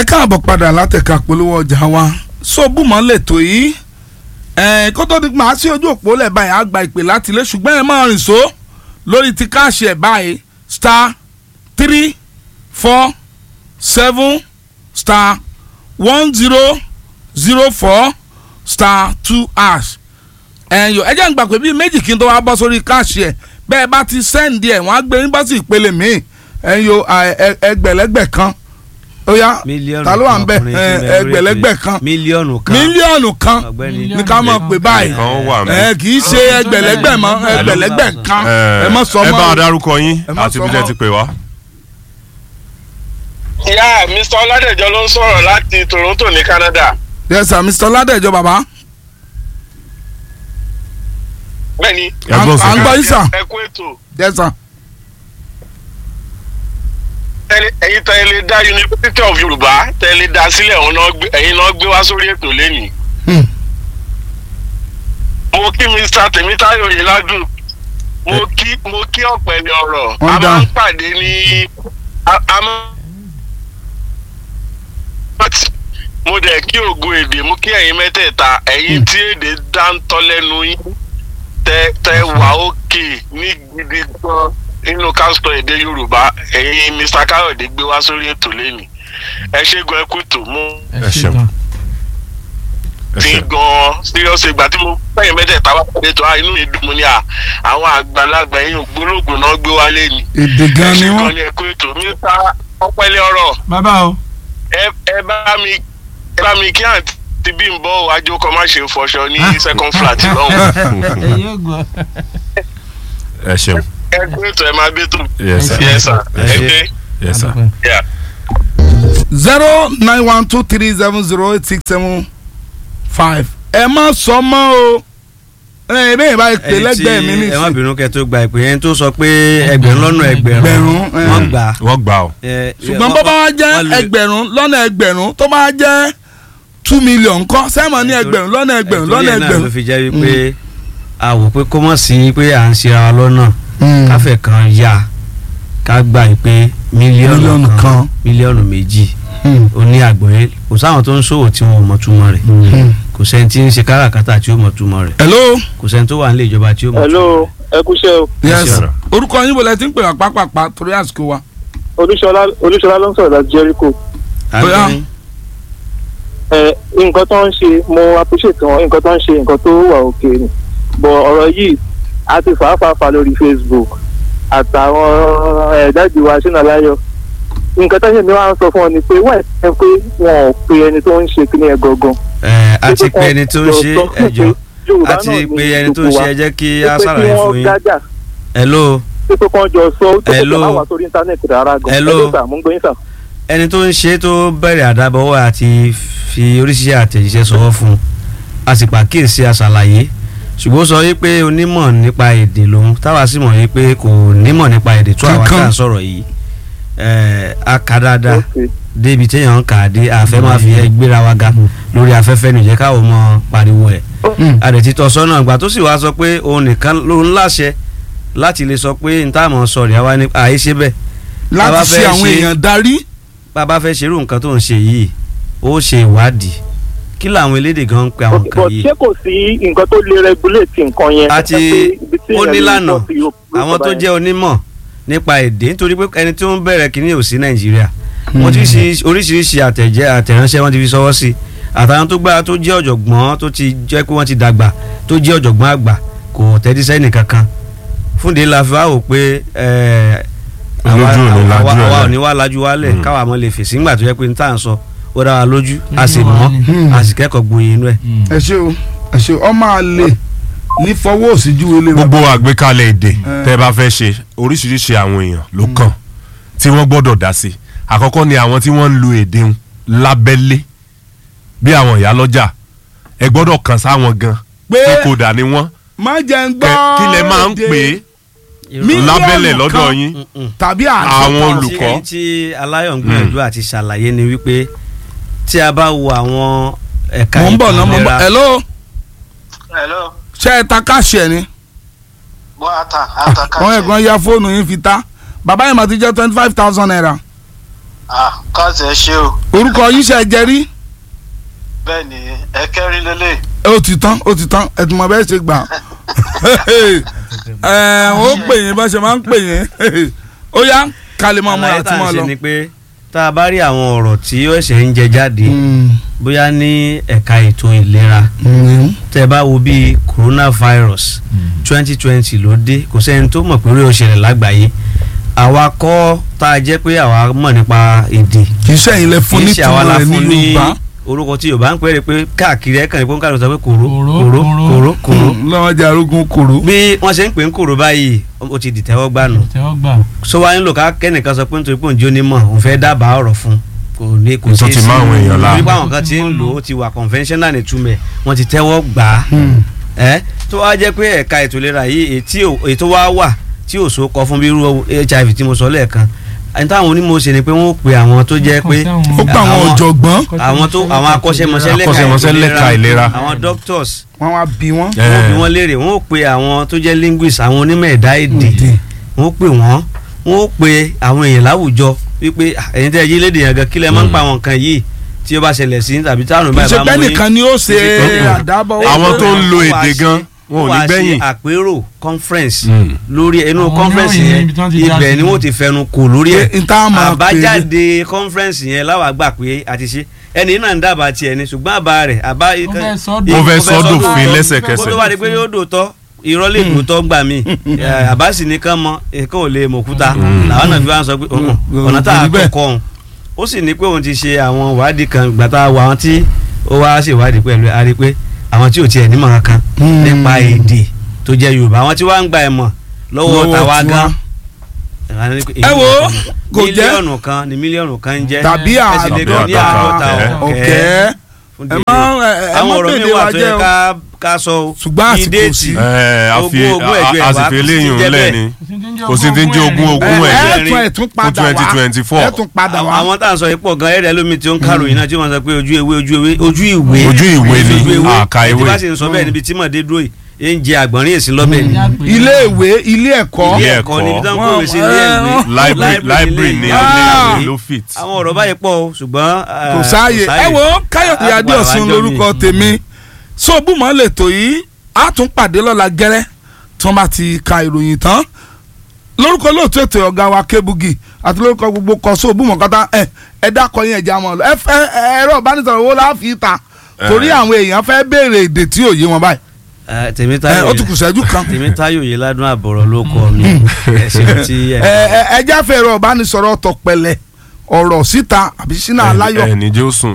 ẹ káàbọ̀ padà látẹ̀ka polówó ọjà wa sóbùmọ́ lẹ́tọ̀ yìí ẹ̀ kó tó di máa sí ojú òpó lẹ̀ báyìí á gba ìpè láti ilé ṣùgbọ́n ẹ máa rìn só lórí ti káàṣì ẹ̀ báyìí star three four seven star one zero zero four star two hash ẹ̀yọ́ ẹ jẹ́ ń gbà pé bíi méjì kí n tó wá bọ́ sórí káàṣì ẹ̀ bẹ́ẹ̀ bá ti sẹ́ǹdì ẹ̀ wọ́n á gbé yín bá sí ìpele míì ẹ̀yọ́ ẹgbẹ̀lẹ́gbẹ̀ kan ó yá mílíọ̀nù ta ló wà ń bẹ ọkùnrin ẹ, tí mẹ́rin ẹgbẹ̀lẹ́gbẹ̀ rẹ̀ kan mílíọ̀nù kan mílíọ̀nù kan ọ̀gbẹ́ni ní ká mọ̀ pé báyìí kan wà mí. ẹ kì í ṣe ẹgbẹ̀lẹ́gbẹ̀ mọ́ ẹgbẹ̀lẹ́gbẹ̀ kan ẹ mọ̀ sọ ẹ bá a mọ́ dárúkọ yín Ẹ má àti sọ ibi tẹ́ mọ́. ti pè wá. ìyá mr ọládẹjọ ló ń sọ̀rọ̀ láti toronto ní canada yes sir mr ládẹjọ bàbá bẹ́ẹ̀ni Ẹ gbọ́n à ń gbọ́ sókè. yín sà ẹ kú ètò yes sir Tẹ́lẹ̀- ẹ̀yin tẹ́ ẹ lè dá university of yorùbá tẹ́ ẹ lè dá sílẹ̀ òun náà gbé- ẹ̀yin náà gbé wá sórí ètò lẹ́nìí. Hmm. mo kí mr tèmítáyọ̀ yìí ládùn mo kí mo kí ọ̀pẹ̀lẹ̀ ọ̀rọ̀ Wọ́n a dá. máa ń pàdé ní a- a máa mo dẹ̀ kí ògo èdè mo kí ẹ̀yin mẹ́tẹ̀ẹ̀ta ẹ̀yin tí èdè dáńtọ́ lẹ́nu yín tẹ tẹ wà òkè ní gidi gan nínú kásítọ̀ èdè yorùbá ẹ̀yin mr káyọ̀dé gbé wá sórí ètò lẹ́nìí ẹ ṣe gan ẹ kú ètò mú ẹ ṣeun ẹ ti ṣeun. gan serious ìgbà tí mo fẹ́yìn mẹ́tẹ̀ẹ̀ta wá pàdé tó a inú mi dùn mo ní à àwọn àgbàlagbà yín ògbólógbò náà gbé wá lẹ́nìí èdè ẹ gan ṣe ni gan wọ́n ni ẹ kú ètò mr ọpẹlẹ ọ̀rọ̀ bàbá o. ẹ ẹ bá mi ẹ bá mi kí àǹtí bí n bọ́ wájú kọ́ má ṣe fọṣọ ní second flat lọ́hùn ẹ̀yin ò gbọ́. ẹ ṣeun. ẹ kú ètò ẹ máa gbé tó yes sir yes sir Ẹ ẹ ṣe. gbé yes sir. yeah. zero nine one two three seven zero eight six seven five ẹ má sọ mọ́ o ẹ bẹ́ẹ̀ bá pè ẹni tí lẹ́gbẹ̀ẹ́ mi ẹ má nìsín bínú kẹ́ tó gba ìpè yẹn tó sọ pé ẹgbẹ̀rún lọ́nà ẹgbẹ̀rún Ẹgbẹ̀rún, ẹ. wọ́n gbà á. wọ́n gbà ọ́. Ẹ, ṣùgbọ́n wọ́n- bó bá wá jẹ́ wọ́n lè- ẹgbẹ̀rún lọ́nà ẹgbẹ̀rún tó bá jẹ́ two million kọ́ sẹ́mọ̀ ní ẹgbẹ̀rún lọ́nà ẹgbẹ̀rún Nítorí lọ́nà ẹ̀ náà ló ẹgbẹ̀rún. fi jẹ́ wípé a wò pé kó mọ̀ sí pé à ń ṣe ara wa lọ́nà káfẹ́ kan yá ká gbà yìí pé Mílíọ̀nù mílíọ̀nù kan. kan mílíọ̀nù méjì Hmm. ó ní àgbọ̀yé kò sáwọn tó ń ṣòwò tí wọn ò mọ̀ túmọ̀ rẹ̀ kò sẹ́ni tí ń ṣe káràkátà tí ó mọ̀ túmọ̀ rẹ̀ hello kò sẹ́ni tó wà nílé ìjọba tí ó mọ̀ túmọ̀ hello rẹ̀. ẹ kúṣẹ́ o yes sir. orúkọ yín wọlé tí ń pè wá pápápá torí àsìkò wa. olúṣọlá olúṣọlá ló ń sọ̀rọ̀ láti jẹ́ríkò Bóyá. Àgbọ̀yé. ẹ nǹkan tó ń ṣe mo appreciate wọn nǹkan tó ń ṣe nǹkan tó wà òkè ni bọ̀ ọ̀rọ̀ yìí a ti fàáfàá lórí facebook àtàwọn ẹ̀ẹ́dájú wa sínú aláyọ̀ nǹkan tó ń ṣe mi wá ń sọ fún ọ ni pé wọ́n ẹ̀ pé wọn ò pe ẹni tó ń ṣe kíní ẹ̀ gangan. Ẹ, a ti pe ẹni tó ń ṣe ẹjọ́ a ti pe ẹni tó ń ṣe ẹ jẹ́ kí a ṣàlàyé fún yín. gájà hello pé kí wọ́n jọ sọ ó tó kọ́ Hello. máa wà sórí íńtánẹ́ẹ̀tì rárá gan. Hello. Hello sir, mo ń gbé yín sà. ẹni tó ń ṣe tó bẹ̀rẹ̀ àdábọ̀wọ́ àti fi oríṣiríṣi àtẹ̀jíṣẹ́ sọ̀rọ̀ fún un a sì pàkíyèsí aṣàlàyé ṣùgbọ́n ó sọ wípé onímọ̀ nípa èdè lòun táwa sì mọ̀ wípé kò nímọ̀ nípa èdè tó àwa Kankan. tá à ń sọ̀rọ̀ yìí ẹ̀ a kà dáadáa Okay. débi téèyàn ń kà á dé àfẹ́ máa fi ẹ gbéra wa ga lórí afẹ́fẹ́ nìjẹ́ káwọn mọ pariwo ẹ̀ Hmm. àdètí tọ́ sọ́nà ìgbà tó sì wá sọ pé òun nìkan ló ń láṣẹ láti lè sọ pé n táàmù sọ̀rọ̀ àwa ní àìṣe bẹ́ẹ̀ láti Bàbá ṣe fẹ́ àwọn ṣe- èèyàn darí. bàbá fẹ́ ṣerú nǹkan tó ń ṣe yìí ó ṣe ìwádìí kí làwọn elédè gan ń pe àwọn nǹkan but yìí ṣé kò sí nǹkan tó lè regulate nǹkan yẹn. àti Ẹ pé ibi tí ó èèyàn lè nílànà pọ̀ sí yóò- yóò àwọn sọ tó báyẹn. jẹ́ onímọ̀ nípa èdè nítorí pé ẹni tó ń bẹ̀rẹ̀ kínní ò sí nàìjíríà wọ́n ti ṣe oríṣiríṣi àtẹ̀jẹ́ àtẹ̀ránṣẹ́ wọ́n ti fi sọwọ́ sí àtàwọn tó gbára tó jẹ́ ọ̀jọ̀gbọ́n tó ti jẹ́ pé wọ́n ti dàgbà tó jẹ́ ọ̀jọ̀gbọ́n àgbà kò tẹ́tí sẹ́ni kankan fúnde la fi wá wò pé ẹ̀, àwa Olójú ò ní lajú àwa- ẹ̀ àwa ò lẹ̀. ní wá lajú wálẹ̀ Mm. káwa mọ́ lè fèsì nígbà tó yẹ pé n tá à ń sọ ó dá wa lójú a sì Inú wa mọ̀ ni. a sì kẹ́kọ̀ọ́ gboyè inú ẹ̀. ẹ ṣe o ẹ ṣe o ọmọ àlè ní fọwọ́ òsì ju ilé wa. gbogbo àgbékalẹ̀ èdè Eh. tẹ́ ẹ bá fẹ́ ṣe oríṣiríṣi àwọn èèyàn ló kàn tí wọ́n gbọ́dọ̀ dá sí àkọ́kọ́ ni àwọn tí wọ́n ń lo èdè ń lábẹ́lé bí àwọn ìyálọ́jà ẹ gbọ́dọ̀ kàn sáwọn gan pé pé kò dà ní wọ́n má jẹ́ ń gbọ́ Kẹ- kí lẹ máa ń èdè pè é Mílíọ̀nù lábẹ́lẹ̀ kan. lọ́dọ̀ yín Mm-mm. tàbí Àwọn àádọ́ta. olùkọ́. tí ẹni tí aláyọ̀ ń gbìyànjú àti ṣàlàyé ni wípé tí a bá wo àwọn ẹ̀ka mò ń bọ̀ náà mò ń bọ̀ ìlera- hello hello ṣé ẹ ta káàṣì ẹ ni bọ́ ata ata wọn ẹ̀gbọ́n ya fóònù yín fi ta bàbá yìí mà ti jẹ́ twenty five thousand naira ah káàtì ẹ ṣe o orúkọ yín ṣe jẹ rí bẹ́ẹ̀ ni ẹ kẹ́rin lélẹ̀ ó ti tán ó ti tán ẹ̀tùn mọ̀ bẹ́ẹ̀ ṣe gbà ẹ̀ ó pè yín bá ṣe máa ń pè yín ó yá ká lè máa múra àlàyé tí tá à ń mo ṣe lọ. ni pé tá a bá rí àwọn ọ̀rọ̀ tí ó ṣẹ̀ ń jẹ jáde bóyá ní ẹ̀ka ètò ìlera tẹ́ ẹ bá wo bíi coronavirus twenty twenty ló dé kò sẹ́ni tó mọ̀ pé orí òṣèlè lágbàáyé àwa kọ́ tá a jẹ́ pé àwa mọ̀ nípa èdè kì í ṣẹ̀yìn lẹ fún kì í ní ṣe àwa tìmọ̀ la rẹ̀ ní fún ní Yorùbá orúkọ tí Yorùbá ń pè é pé káàkiri ẹ̀kan ní pọ́ńkà ló sọ pé kòró Kòró, kòró kòró. kòró kòró lọ́wọ́ jẹ́ arógún kòró. bí wọ́n ṣe ń pè ń kòró báyìí ó ti dìtẹ́wọ́ gbà nù tẹ́wọ́ gbà. so wá nílò ká kẹ́nìkan sọ pé nítorí pé òun jó ní mọ̀ òun fẹ́ dábàá ọ̀rọ̀ fún kò ní kò Nítorí ṣeé ti sí máa àwọn èèyàn láàmú. nípa àwọn kan ti ń lò ó ti wà conventional ní túmẹ̀ wọ́n ti tẹ́wọ́ gbà á ẹ́ tó wá jẹ́ pé ẹ̀ka ètò ìlera yìí ètí ètò wa wà tí ò so kọ fún bí irú hiv tí mo sọ lẹ́ẹ̀kan ẹni táwọn onímọ̀ ṣe ni pé wọ́n ó pe àwọn tó jẹ́ pé ó gba àwọn ọ̀jọ̀gbọ́n àwọn tó àwọn akọ́ṣẹ́mọṣẹ́ lẹ́ka Akọ́ṣẹ́mọṣẹ́ lẹ́ka ìlera. àwọn doctors wọn wá bí wọn. wọ́n bí wọ́n léèrè wọ́n ó pe àwọn tó jẹ́ linguist àwọn onímọ̀ ẹ̀dá èdè wọ́n ó pè wọ́n wọ́n ó pe àwọn èèyàn láwùjọ wípé "Ah, ẹ̀yin tẹ́ ẹ yí lédè yẹn gan kílẹ̀ máa ń pa àwọn nǹkan yìí tí ó bá ṣẹlẹ̀ sí tàbí táwọn kì í báyìí ṣe bá pé mú yín nìkan ni ó ṣe Mm. àdábọ̀ Àwọn tó ń lo Wọ́n èdè wá gan, ṣe- wọn ò ní wọ́n wá ṣe gbẹ̀yìn. àpérò conference Mm. lórí inú Àwọn conference oníròyìn yẹn ibi tí wọ́n ti dá ibẹ̀ sí. ni wọ́n ti fẹnu kò lórí ẹ̀ Pé n tá a máa pè é. àbájáde conference yẹn láwa gbà pé a ti ṣe ẹni náà ń dábàá tiẹ̀ ni ṣùgbọ́n àbá rẹ̀ àbá Ó fẹ́ sọ Ó fẹ́ sọ dòfin dòfin kó lẹ́sẹ̀kẹsẹ̀. tó wá di pé yóò dòótọ́ irọ́ lè dòótọ́ gbà mí àbá sì ní kán mọ èkó ò lè mọ̀kúta làwọn náà fi wá ń sọ pé "Mm, Mm. ọ̀nà tá a Kò rí bẹ́ẹ̀. kọ́kọ́ òun ó sì ní pé òun ti ṣe àwọn ìwádìí kan gbàtà wà wọn tí ó wá ṣèwádìí pẹ̀lú ẹ̀ a rí i pé àwọn tí ò tiẹ̀ nímọ̀ kankan Mm. nípa èdè tó jẹ́ Yorùbá àwọn tí wọ́n ń gba ẹ̀mọ̀ lọ́wọ́ Lọ́wọ́ tàwa tiwa. gan Ẹ wo, kò jẹ́- mílíọ̀nù kan ni mílíọ̀nù kan ń jẹ́ tàbí ẹ sì lè Tàbí gbọ́ ní àádọ́ta àádọ́ta ọ̀kẹ́. ọ̀kẹ́ fún ẹ díẹ̀ má náà ẹ ẹ àwọn má ọ̀rọ̀ mi bèdè wà wa tó jẹ́ yẹ o ká ká sọ o Ṣùgbọ́n Bíi àsìkò déètì, sí. ẹ a fi ogún ogún ẹgbẹ́ a wa sì fi kò sí eléyìí jẹ́ ńlẹ̀ bẹ́ẹ̀. ni kò sí ti ń jẹ́ ogún ẹ ogún ẹ̀ ẹ tún ẹ tún padà wá 2024. ẹ tún padà àwọn wá. àwọn tá à ń sọ yìí pọ̀ gan ẹ̀rẹ́ lómi tí ó ń káròyìn náà tí wọ́n sọ pé ojú ewé ojú ewé ojú ìwé Ojú ìwé ni, àka tí ewé. bá sì ń sọ bẹ́ẹ̀ níbi tí mọ̀dé dúró yìí ẹ ń jẹ àgbọ̀nrín èsì lọ́bẹ̀ ni ilé ìwé ilé ẹ̀kọ́ Ilé ẹ̀kọ́ ẹ̀kọ́. níbi tí wọ́n Wọ́n- kọ̀wé sí ilé ẹ- ìwé library library ní Ah. ilé ìwé ló fit. àwọn ọ̀rọ̀ báyìí pọ̀ o ṣùgbọ́n kò sáàyè ẹ wo káyọ̀dé Á padà wá adéọ̀sùn jọ lórúkọ mi. tèmi sóòbùmọ̀ lètò yìí á tún pàdé lọ́la gẹ́rẹ́ tí wọ́n bá ti ka ìròyìn tán lórúkọ lóòtú ètò ọ̀gá wa kébùgì àti lórúkọ gbogbo kọ sóòbùmọ̀ kọ́tà ẹ ẹ dákọ̀ yín ẹ̀já wọn lọ ẹ fẹ́ ẹ̀rọ ìbánisọ̀rọ̀ wo la fi ta torí àwọn èèyàn fẹ́ béèrè èdè tí ò yé wọn báyìí ẹ tèmítáyò ó tún kù sẹ́jú kan tèmítáyò yìí ládùn àbọ̀rọ̀ ló kọ mi ẹ ṣeun tí ẹ ẹ ẹ ẹ jáfẹ́ ẹ̀rọ ìbánisọ̀rọ̀ tọ̀pẹ̀lẹ̀ ọ̀rọ̀ síta àbí sínú aláyọ̀ ẹ ní jẹ́ ó sùn.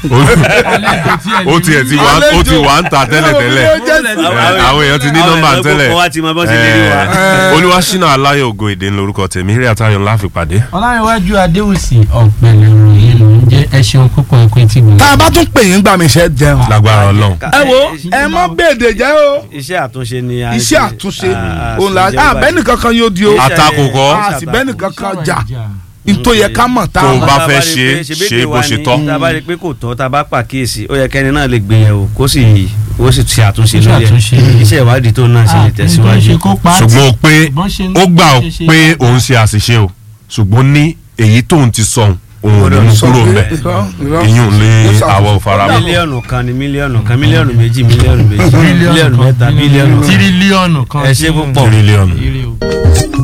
ó tiẹ̀ ti wà ó ti wà ń ta tẹ́lẹ̀ tẹ́lẹ̀ àwọn èèyàn ti ní nọ́mbà tẹ́lẹ̀ wọ́n ti mọ bọ́n ṣe lè rí wa. olúwaṣínà aláyọ̀ ògo èdè ńlórúkọ tèmi eré àtàyọ̀ ńlá fi pàdé. ọláyíwájú adéwùsì ọ̀pẹ̀lẹ̀ ìròyìn ló ń jẹ́ ẹ ṣeun púpọ̀ ẹ̀kọ́ etí gbòòrò. tá a bá tún pè yín gbà mí ṣe jẹun. lágbára ọlọ́run. ẹ wo ẹ má bèdè jẹ́ o iṣẹ́ àtúnṣe ni a iṣẹ́ ṣe. àtúnṣe Ah, òun la àṣìjẹ́ ah báyìí. bẹ́ẹ̀ nìkan kan yóò di o Iṣẹ́- Àtakò kọ́. a sì bẹ́ẹ̀ nìkan kan jà ntó yẹ ká mọ̀ tá Tó a o mọ̀. bá Tá a fẹ́ rí ṣe, pé ṣebí ṣe èdè bó wa ṣe ni, tọ́. tá a bá rí i pé kò tọ́ tá a bá pàkíyèsí ó yẹ kẹ́ni náà lè gbìyànjú kó sì kó sì ṣe àtúnṣe Kó ṣe lórí àtúnṣe. ẹ̀ iṣẹ́ ìwádìí tó náà ṣe lè tẹ̀síwájú. ṣùgbọ́n ó pé ó gbà ó pé òun ṣe àṣìṣe o ṣùgbọ́n ní èyí tóun ti sọ òun ò ní mú kúrò ń bẹ̀ Irọ́, irọ́. ìyún lé Ó ṣàtúnṣe. àwọ̀ faramọ́. mílíọ̀nù kan ni mílíọ̀nù kan mílíọ̀nù méjì mílíọ̀nù méjì mílíọ̀nù mẹ́ta mílíọ̀nù kan tírílíọ̀nù kan ẹ ṣe púpọ̀. tírílíọ̀nù. Ire o.